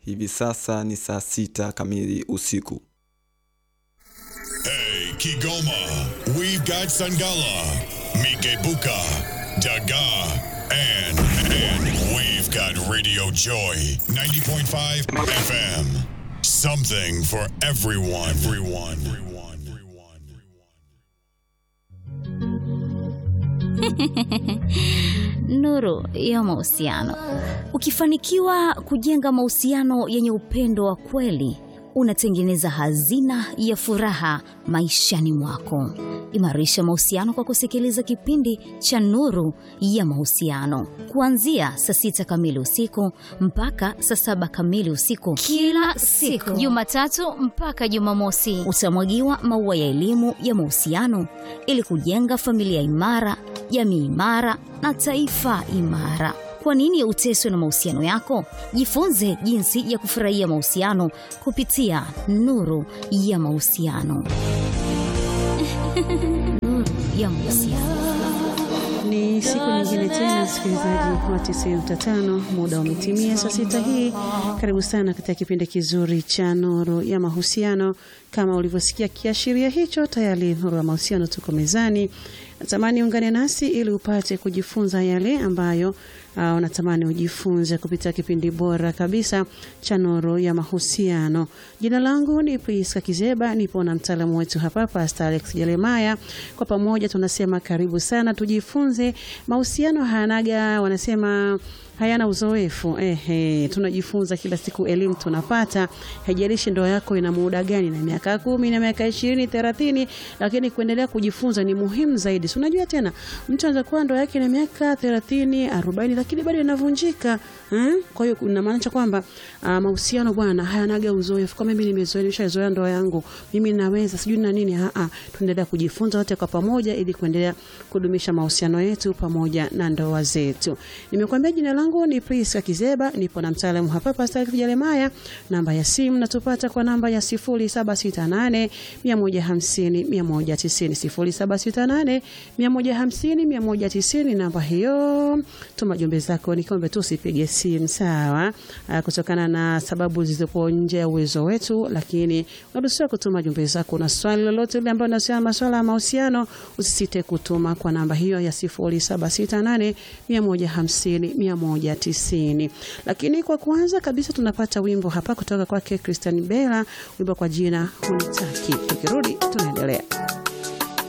hivi sasa ni saa sita kamili usiku. Hey, Kigoma, we've got Sangala, Mikebuka, Daga, and, and we've got Radio Joy, 90.5 FM. Something for everyone. Everyone. Everyone. Everyone. Nuru ya mahusiano. Ukifanikiwa kujenga mahusiano yenye upendo wa kweli, unatengeneza hazina ya furaha maishani mwako. Imarisha mahusiano kwa kusikiliza kipindi cha Nuru ya Mahusiano kuanzia saa sita kamili usiku mpaka saa saba kamili usiku kila siku, Jumatatu mpaka Jumamosi. Utamwagiwa maua ya elimu ya mahusiano ili kujenga familia imara, jamii imara na taifa imara. Kwa nini uteswe na mahusiano yako? Jifunze jinsi ya kufurahia mahusiano kupitia Nuru ya Mahusiano. Nuru ya Mahusiano. Ni siku nyingine tena, msikilizaji wa 95, muda umetimia saa sita hii. Karibu sana katika kipindi kizuri cha Nuru ya Mahusiano. Kama ulivyosikia kiashiria hicho, tayari Nuru ya Mahusiano tuko mezani. Natamani ungane nasi ili upate kujifunza yale ambayo uh, unatamani ujifunze kupitia kipindi bora kabisa cha Nuru ya Mahusiano. Jina langu ni Priska Kizeba, nipo na mtaalamu wetu hapa Pastor Alex Jeremaya. Kwa pamoja tunasema karibu sana, tujifunze. Mahusiano hayanaga, wanasema hayana uzoefu. Ehe, tunajifunza kila siku, elimu tunapata. Haijalishi ndoa yako ina muda gani, na miaka kumi na miaka ishirini thelathini, lakini kuendelea kujifunza ni muhimu zaidi. Si unajua tena, mtu anaweza kuwa ndoa yake na miaka thelathini arobaini, lakini bado inavunjika hmm? Kwa hiyo inamaanisha kwamba uh, mahusiano bwana hayanaga uzoefu. Kama mimi nimezoea, nimeshazoea ndoa yangu, mimi naweza sijui na nini. Aa, tunaendelea kujifunza wote kwa pamoja, ili kuendelea kudumisha mahusiano yetu pamoja na ndoa zetu. Nimekuambia jina langu ni Priska Kizeba, nipo na mtaalamu hapa Pastor Jeremaya. Namba ya simu natupata kwa namba ya 0768 150 190, 0768 150 190. Namba hiyo, tuma jumbe zako, nikiombe tu usipige simu sawa, ah, kutokana na sababu zilizopo nje ya uwezo wetu, lakini unaruhusiwa kutuma jumbe zako na swali lolote ile ambalo linahusiana na masuala ya mahusiano, usisite kutuma kwa namba hiyo ya 0768 150 190. Lakini kwa kwanza kabisa tunapata wimbo hapa kutoka kwake Christian Bella, wimbo kwa jina Hunitaki. Tukirudi tunaendelea.